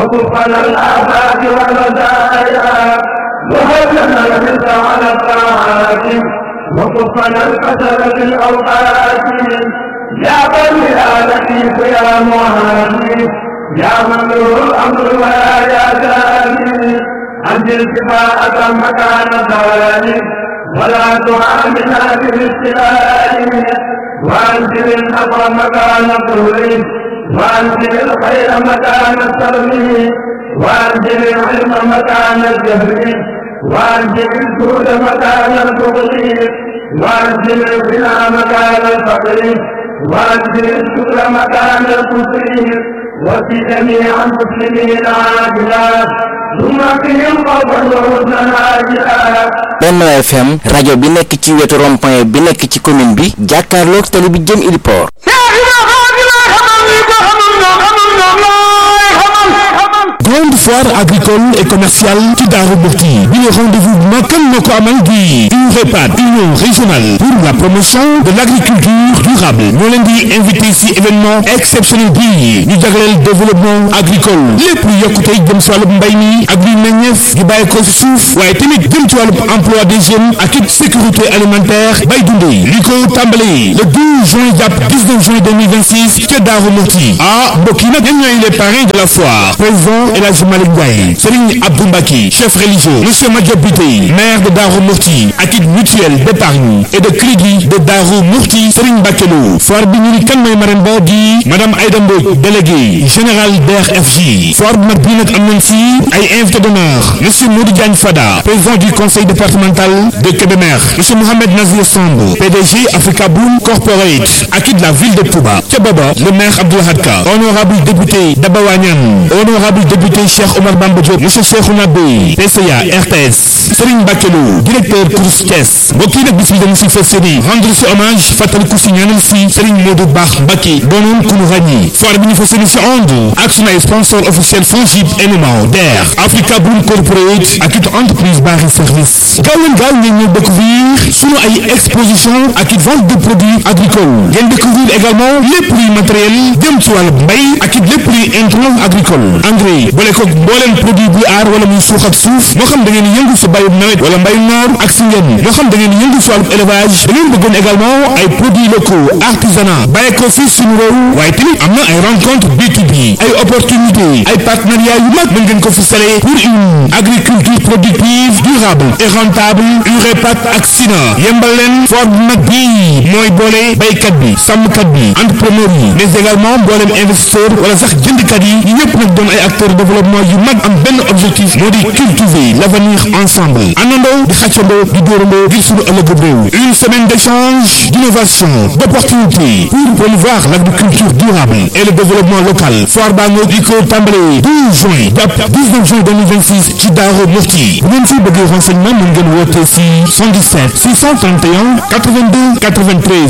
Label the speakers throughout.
Speaker 1: وكفنا الآفات والرزايا وهبنا الرزق على الطاعات وكفنا الكسل في الأوقات يا قوم يا لطيف يا مهاني يا من له الأمر ويا جاني أنزل كفاءة مكان ذلك ولا تعاملنا بالاستلال وأنزل النصر مكان الظهر وأنزل الخير مكان السلم وأنزل العلم مكان الجهل وأنزل الجود مكان البغض وأنزل الغنى مكان الفقر وأنزل الشكر مكان الكفر وفي جميع المسلمين عاجلا ثم فيهم خوفا وحزنا عاجلا
Speaker 2: Benno FM rajo bi nekk ci wetu rond-point bi nekk ci commune bi jàkkaarloog tali bi jëm Iliport
Speaker 3: grande foire agricole et commerciale ci Daaru Muxti bi le rendez-vous ma kan moo ko amal di UREPAD union régionale pour la promotion de l'agriculture durable ñoo leen di invité ci événement exceptionnel bi ñu jagleel développement agricole lépp lu yokkute jëm ci wàllub mbay mi ak luy meññeef gi bàyyi ko ci suuf waaye tamit jëm ci wàllub emploi des jeunes ak it sécurité alimentaire bay dundee li ko tàmbalee le 12 juin jàpp 19 juin 2026 ca Daaru Muxti ah mbokk yi nag ñen ñooy les parrains de la foire président El Hadji Malick Ndiaye Serigne Abdou Mbacke chef religieux monsieur Madiop Biteye maire de Darou Mourti ak it mutuelle d'épargne et de crédit de Darou Mourti Serigne Mbacke Lo foire bi ñu ni kan mooy marraine ba di madame Aïda Mbodj délégué général DRFJ foire bi nag bii nag am nañ fi ay invité d'honneur monsieur Modou Diagne Fada président du conseil départemental de Kébémer monsieur Mohamed Nazir Samb PDG Africa Boom Corporate ak it la ville de Touba ca booba le maire Abdoulahad Ka honorable député Daba Wañan honorable député Cheikh Omar Bamba Diop monsieur Cheikhouna Bey PCA RTS Serigne Bakelo directeur Crous Thiès mbokk yi nag bis bi dañu si fas yéene rendre si hommage fàttaliku si ñaanal si Serigne Modou Baax Mbacké doonoon ku ñu ràññi foire bi ñu fas yéene si ànd ak sunu ay sponsor officiel Fongib NMA DER Africa Boom Corporate ak it entreprise Bari Service gaaw leen gaaw ngeen ñëw découvrir sunu ay exposition ak it vente de produits agricoles ngeen découvrir également lépp luy matériel jëm ci wàllu mbay ak it lépp luy intrant agricole engrais boole ko mbooleem produit buy aar wala muy suux ak suuf moo xam da ngeen yëngu si bayum nawet wala mbayum noor ak si ngeen moo xam da ngeen yëngu si wàllu élevage da ngeen bëggoon également ay produits locaux artisanat bàyyi ko fii suñu réew waaye tamit am na ay rencontre B2B ay opportunité ay partenariat yu mag mën ngeen ko fi sale pour une agriculture productive durable et rentable UREPAD ak SINA yembal leen foire bu mag bii mooy boole baykat bi sàmmkat bi entrepreneur yi mais également mbooleem investisseur wala sax jëndkat yi ñu ñëpp nag doon ay acteurs de développement yu mag am benn objectif moo di cultiver l'avenir ensemble àndandoo di xàccandoo di dóorandoo ngir suñu ëllëg réew une semaine d'échange d'innovation d'opportunités pour promouvoir l'agriculture durable et le développement local foire baa ngoo di ko tàmbale 12 juin jàpp 19 juin 2026 ci Daaru Muxti bu ngeen fi bëggee renseignement mën ngeen woote si 77 631 82 93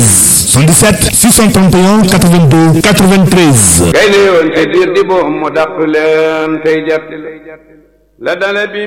Speaker 3: 77 631 82 93
Speaker 4: kay ne yoon te diir di boom mu dàq leen tey jat la dale bi